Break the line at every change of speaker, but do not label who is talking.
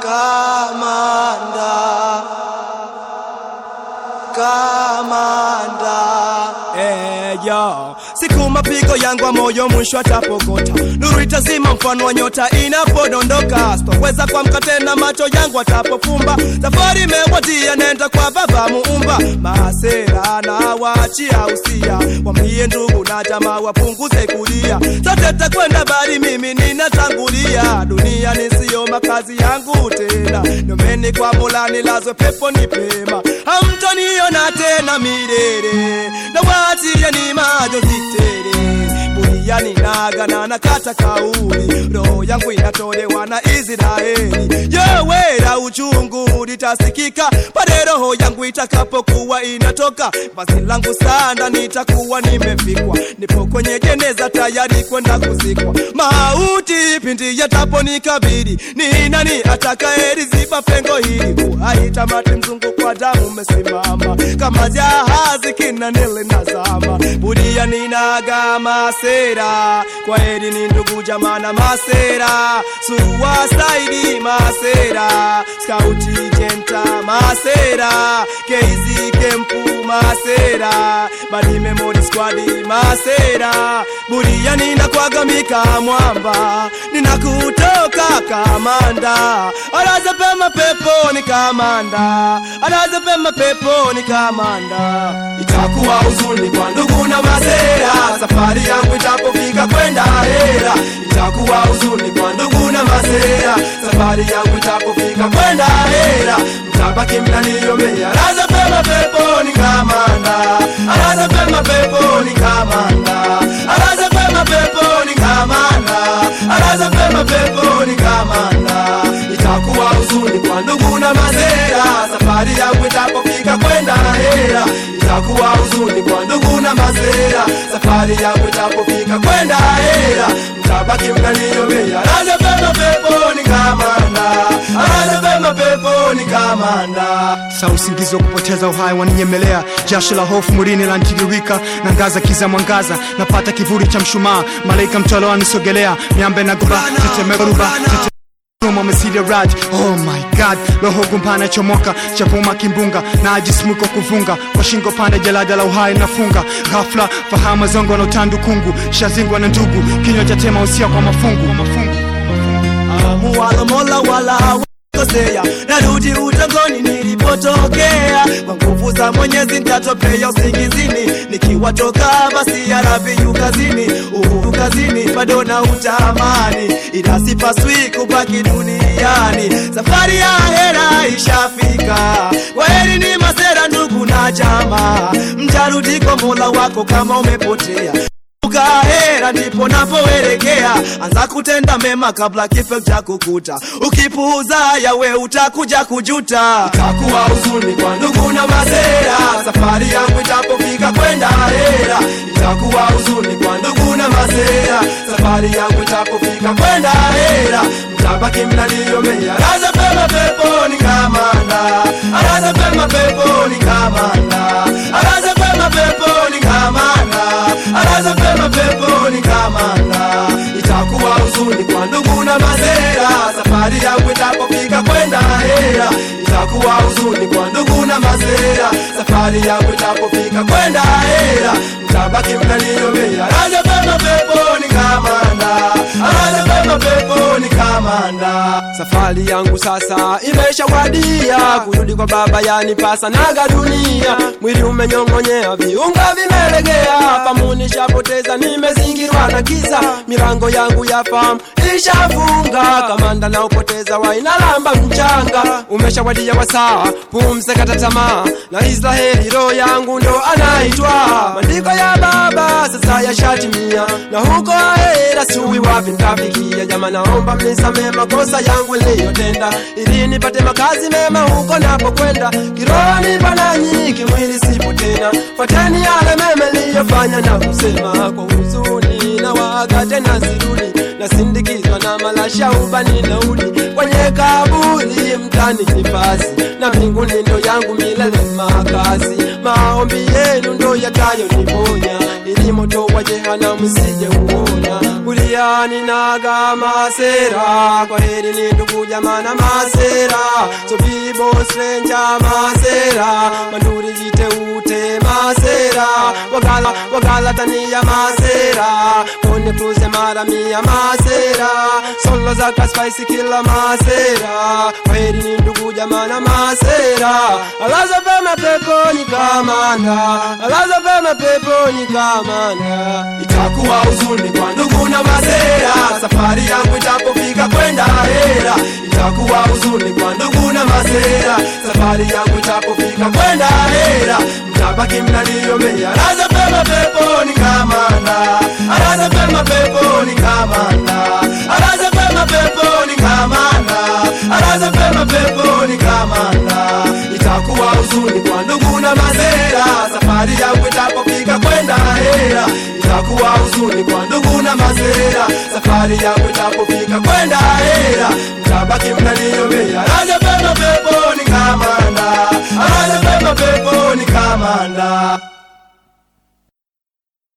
kamanda kamanda Eh, yo. Siku mapigo yangu wa moyo mwisho atapokota, nuru itazima mfano wa nyota inapodondoka. Sitoweza kuamka tena, macho yangu atapofumba. Safari imewadia, nenda kwa Baba Muumba. Masera na waachia usia, wambie ndugu na jamaa wapunguze kulia. Sote takwenda bali mimi ninatangulia. Dunia nisiyo makazi yangu tena, nomeni kwa Mola nilazwe pepo ni pema. Hamtoniona tena milele, na waachie ni majonzi tele buriani nagana na kata kauli, roho yangu inatolewa na Israeli. Yowera uchungu litasikika pale roho yangu itakapokuwa inatoka. Basi langu sanda nitakuwa nimefikwa, nipo kwenye jeneza tayari kwenda kuzikwa. Mauti pindi yataponikabili, ni nani atakayeziba pengo hili? Uhai tamati, mzungu kwa damu umesimama kama jahazi kinanele nazama. Budia ninaga masera, kwa heri ni ndugu jamana masera, suwasaidi masera, skauti jenta masera, keizi kempu masera, badi memory squad masera, budia ninakwagamika mwamba, ninakutoka kamanda, alaza pema peponi kamanda, alaza pema peponi kamanda, itakuwa huzuni kwa ndugu na masera, safari yangu itapofika kwenda hera, itakuwa huzuni kwa ndugu na masera, safari yangu itapofika kwenda hera, mtabaki mnaniomea, alaza pema peponi kamanda, alaza pema peponi kamanda, alaza pema peponi kamanda, alaza pema peponi kamanda, itakuwa huzuni kwa ndugu na masera, safari yangu itapofika kwenda hera, itakuwa huzuni kwa ndugu na masera, safari yangu itapofika kwenda hera, mtabaki mnaniomea, alaza pema peponi kamanda, alaza pema peponi kamanda.
saa usingizi wa kupoteza uhai waninyemelea jasho la hofu mwilini lantiririka na ngaza kiza mwangaza napata kivuli cha mshumaa malaika mtolo wanisogelea miambe na guba tetemeko ruba tete Roma umesidia rad oh my god roho gumpana chomoka chapuma kimbunga na ajismuko kuvunga kwa shingo pande jalada la uhai nafunga ghafla fahamu zongo na utandu kungu shazingwa na ndugu kinywa cha tema usia kwa mafungu mafungu
muwala mola wala kosea narudi utangoni nilipotokea kwa nguvu za mwenyezi ntatopea usingizini nikiwatoka basi ya rabi yu kazini uhuru kazini bado na utamani ila sipaswi kubaki duniani safari ya hera ishafika kwa heri ni masera ndugu na jamaa mtarudi kwa mola wako kama umepotea ukahera ndipo napoelekea anza kutenda mema kabla kifo cha kukuta ukipuuza yawe utakuja kujuta itakuwa huzuni kwa ndugu na masera safari yangu itapofika kwenda hera itakuwa huzuni kwa ndugu na masera safari yangu itapofika kwenda hera mtabaki mnaniomea alaza pema peponi kamanda alaza pema peponi kamanda alaza pema peponi kamanda alaza pema peponi kamanda itakuwa huzuni kwa ndugu na masera safari yangu itapofika kwenda hera itakuwa huzuni kwa ndugu na masera safari yangu itapofika kwenda hera mtabaki mnaniomea alaza pema peponi kamanda alaza pema peponi kamanda safari yangu sasa imeshawadia kurudi kwa baba yanipasa naga dunia mwili umenyong'onyea viunga vimelegea pamuni shapoteza nimezingirwa na giza milango yangu ya famu ishafunga kamanda na upoteza wainalamba mchanga umeshawadia wasaa pumze kata tamaa na israheli roho yangu ndo anaitwa maandiko ya baba sasa yashatimia na huko ahera siwi wapi ntafikia jama naomba mnisamee makosa yangu niliyotenda ili nipate makazi mema huko napokwenda kiroho nipo nanyi kimwili sipo tena fateni yale mema niliyofanya na kusema kwa huzuni na waga tena sirudi nasindikizwa na malasha ubani naudi kwenye kaburi mtani nifasi na mbinguni ndo yangu milele makazi maombi yenu ndo yatayoniponya ili moto wa jehanamu sije uona kulia masera ninaga masera kwa heri ni ndugu jamaa na masera so bibo stranger masera manduri jite ute masera wagala wagala tania masera kone cruise mara mia masera solo za kaspice kila masera kwa heri ni ndugu jamaa na masera alaza pema peponi kamanda alaza pema peponi kamanda itakuwa huzuni kwa ndugu na masera safari yangu itapofika kwenda hera itakuwa huzuni kwa ndugu na masera safari yangu itapofika kwenda hera mtabaki mnaniombea alaza pema peponi kamanda alaza pema peponi kamanda alaza pema peponi kamanda alaza pema peponi kamanda itakuwa huzuni kwa ndugu na masera safari yangu itapofika kwenda hera itakuwa huzuni kwa ndugu na masera safari yangu itapofika kwenda hera mtabaki mnaniombea alaza pema peponi kamanda alaza pema peponi kamanda